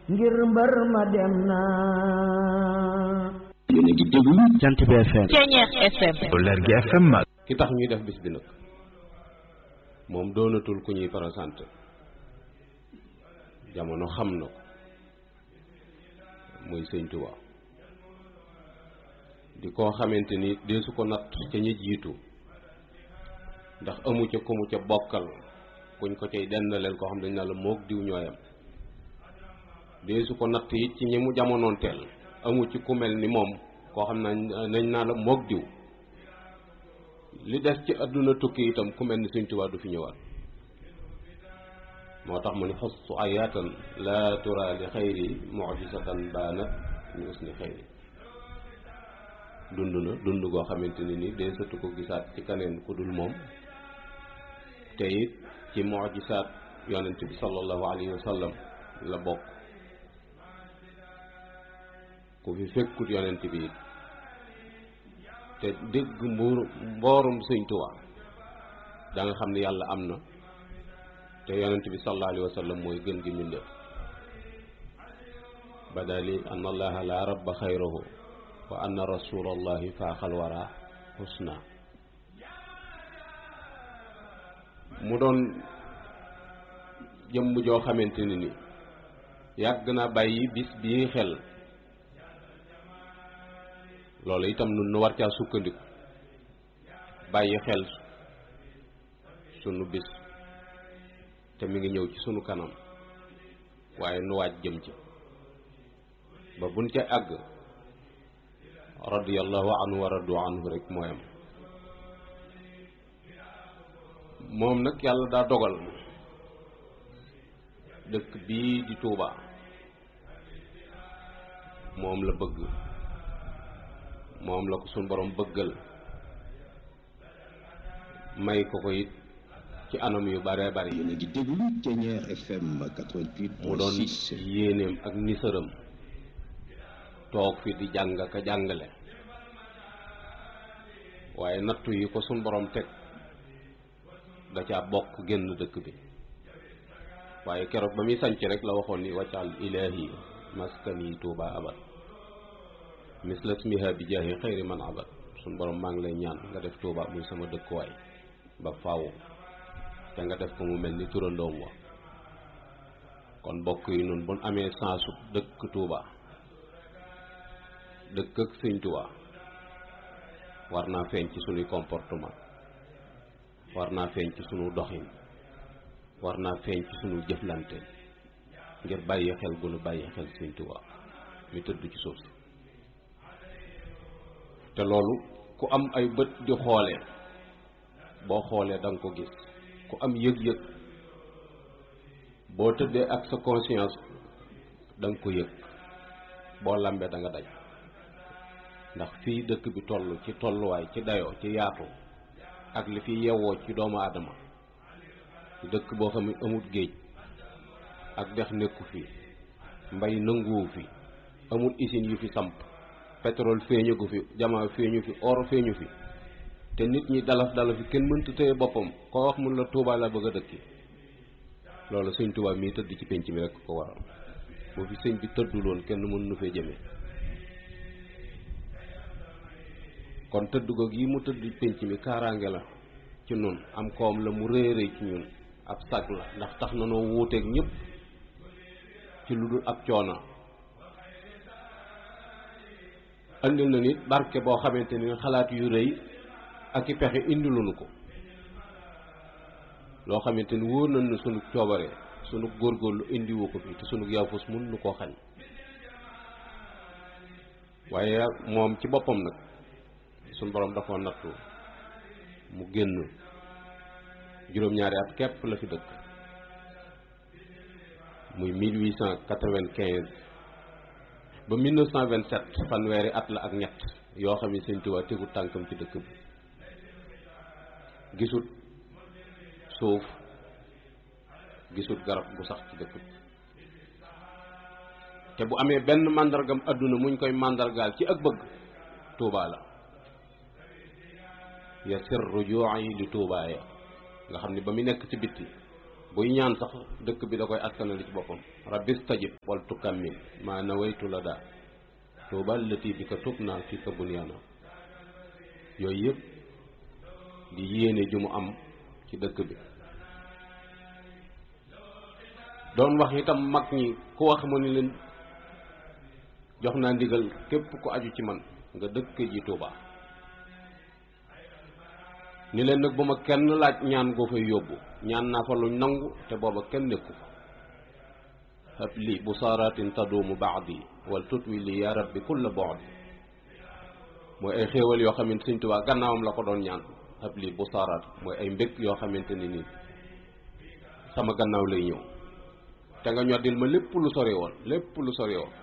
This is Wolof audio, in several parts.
ngir mbër ma dem na yéen a ngi déglu Jant bi FM Ceñeex FM Leer gi FM ki tax ñuy def bis bi nag moom doonatul ku ñuy présenté jamono xam na ko muy sëñ Tuubaa di koo xamante ni deesu ko natt ca ñi jiitu ndax amu ca ku mu ca bokkal kuñ ko cay dendaleel koo xam dañ naa la moog diw ñooyam deesu ko natt it ci ñi mu jamonoonteel amu ci ku mel ni moom koo xam nañ nañ naa la moog diw li des ci àdduna tukki itam ku mel ni Sëñ Tuubaa du fi ñëwaat moo tax mu ni xostu ayaatan laa tura li xayri mujisatan baanat ñu us ni xayri dund na dund goo xamante ni ni dee sëtu ko gisaat ci kaneen ku dul moom te it ci mujisaat yonent bi sallallahu alayhi wa sallam la bokk ku fi fekkut yonent bi it te dégg mbuur mboorum sëñ Tuubaa da nga xam ne yàlla am na te yonent bi sallallahu alayhi wa sallam mooy gën gi mbindéef badali an allaha la rabba xayrahu wa anna rasulallahi faaxal wara husna mu doon jëmm joo xamante ni ni yàgg na bàyyi bis bii xel loolu itam nun nu war caa sukkandiku bàyyi xel sunu bis te mi ngi ñëw ci sunu kanam waaye nu waaj jëm ci ba buñ ca àgg radiyallahu anhu wa radu anhu rek mooy am moom nag yàlla daa dogal dëkk bii di Tuuba moom la bëgg moom la ko suñ borom bëggal may ko ko it ci anam yu bare bari yéen a ngi déglu Ceñeex FM 88 mu doon yéeneem ak nisaram toog fi di jàng ka jàngale waaye nattu yi ko suñ borom teg da caa bokk génn dëkk bi waaye keroog ba muy sanc rek la waxoon ni waccal ilaahi maskani tuuba abad misla smiha bi jaahi xayri man abad suñ borom maa ngi lay ñaan nga def tuuba muy sama dëkkuwaay ba faaw te nga def ko mu mel ni turandoom wa kon bokk yi nun buñ amee sensu dëkk tuuba dëkk ak sëñ tuuba war naa feeñ ci sunuy comportement war naa feeñ ci sunu doxin war naa feeñ ci sunu jëflante ngir bàyyi xel gu nu bàyyi xel sëñ tuuba mi tëdd ci suuf si te loolu ku am ay bët di xoolee boo xoolee da nga ko gis ku am yëg-yëg boo tëddee ak sa conscience da nga ko yëg boo lambee da nga daj ndax fii dëkk bi toll ci tolluwaay ci dayoo ci yaatu ak li fi yewwoo ci doomu aadama dëkk boo xam ne amut géej ak dex nekku fi mbay nanguwu fi amul usine yu fi samp pétrole feeñu gu fi jamaa feeñu fi or feeñu fi te nit ñi dalaf dalaf fi kenn mënta téye boppam koo wax mun la Tuubaa la bëgg a dëkki loolu sëñ Tuubaa mii tëdd ci penc mi rek ko waral boo fi sëñ bi tëdduloon kenn mën nu fee jëmee kon tëdd ko gi mu tëdd penc mi kaaraange la ci nun am koom la mu rëy rëy ci ñun ab sag la ndax tax na noo wuuteeg ñëpp ci lu dul ab coono andil na nit barke boo xamante ni xalaat yu rëy ak i pexe indiluñu ko loo xamante ni wóor nañ ne sunu coobare sunu góorgóorlu indiwu ko fi te sunu yaafus mun nu koo xañ waaye moom ci boppam nag sunu borom dafa nattu mu génn juróom-ñaari at képp la fi dëkk muy 1895 ba 1927 fanweeri at la ak ñett yoo xam ne Sëñ Tuubaa tegu tànkam ci dëkk bi gisut suuf gisut garab gu sax ci dëkk bi te bu amee benn màndargam àdduna muñ koy màndargaal ci ak bëgg Tuubaa la ya sir rujuu'i li Tuubaa ya nga xam ne ba mu nekk ci bitti buy ñaan sax dëkk bi da koy askanali ci boppam rabbi stajib wal tukammil maa nawaytu la daa tuuba lati bi ka tub naa fi ka bunyaana yooyu yëpp di yéene ju mu am ci dëkk bi doon wax itam mag ñi ku wax ma ni leen jox naa ndigal képp ku aju ci man nga dëkk ji Tuuba ni leen nag bu ma kenn laaj ñaan goo fay yóbbu ñaan naa fa lu nangu te booba kenn nekku fa hab li bu saaratin taduumu baadi wal tutwi li ya rabbi kulla boodi mooy ay xéewal yoo xamante Sëñ Tuubaa gannaawam la ko doon ñaan hab li bu saaraat mooy ay mbég yoo xamante ni nii sama gannaaw lay ñëw te nga ñoddil ma lépp lu sori woon lépp lu sori woon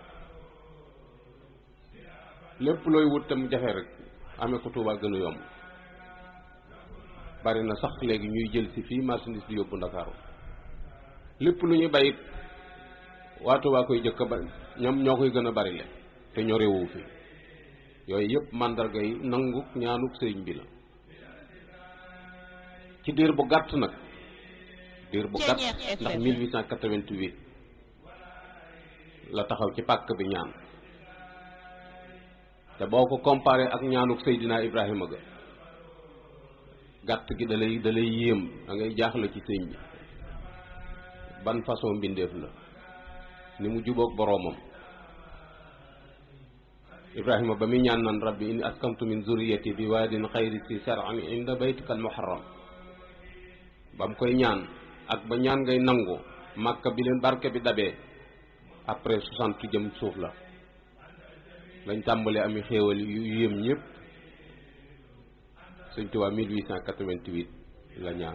lépp looy wut te mu jafe rek amee ko Tuubaa gën a yomb bari na sax léegi ñuy jël si fii marchandise di yóbbu Ndakaaru lépp lu ñuy bayit waa Tuubaa koy jëkk ba ñoom ñoo koy gën a bari le te ñoo réewu fi yooyu yëpp màndarga yi nangu ñaanuk sëriñ bi la ci diir bu gàtt nag diir bu gàtt ndax 1888 la taxaw ci pàkk bi ñaan te boo ko comparé ak ñaanuk Seydina Ibrahima ga gàtt gi da lay da lay yéem da ngay jaaxle ci sëñ bi ban façon mbindeef la ni mu jubóog boroomam Ibrahima ba muy ñaan naan rabbi inni askantu min zurriyati bi waadin xayri si sar'an inda baytika al muharram ba mu koy ñaan ak ba ñaan ngay nangu màkka bi leen barke bi dabee après soixante jëm suuf la lañ tàmbalee ami xéewal yu yéem ñëpp Sëñ Tuubaa 1888 la ñaan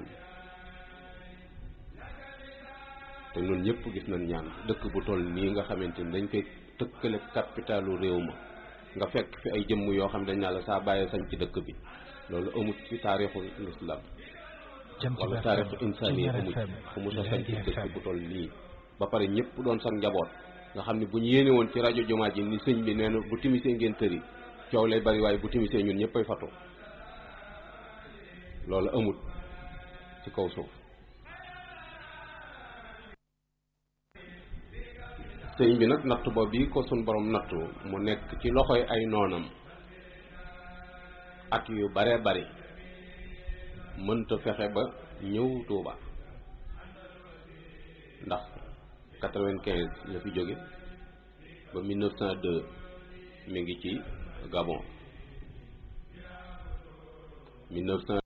te ñun ñëpp gis nañ ñaan dëkk bu toll nii nga xamante ni dañ koy tëkkale capitalu réew ma nga fekk fi ay jëmm yoo xam dañ naa la saa bàyyee sañ ci dëkk bi ci amut ci taarixu lislam wala taarixu insaniya amut fu mu sa sañ ci dëkk bu toll nii ba pare ñëpp doon sax njaboot nga xam ne bu ñu yéene woon ci rajo jumaa ji ni sëñ bi nee na bu timisee ngeen tëri coow lay bari waaye bu timisee ñun ñëppay fatu loolu amut ci kaw suuf sëñ bi nag natt boobu bi ko suñ borom nattu mu nekk ci loxoy ay noonam at yu bare bari mënta fexe ba ñëw Tuuba ndax quatre-vingt-quinze la fi jóge ba mille neuf cent deux mi ngi ci Gabon mille neuf cent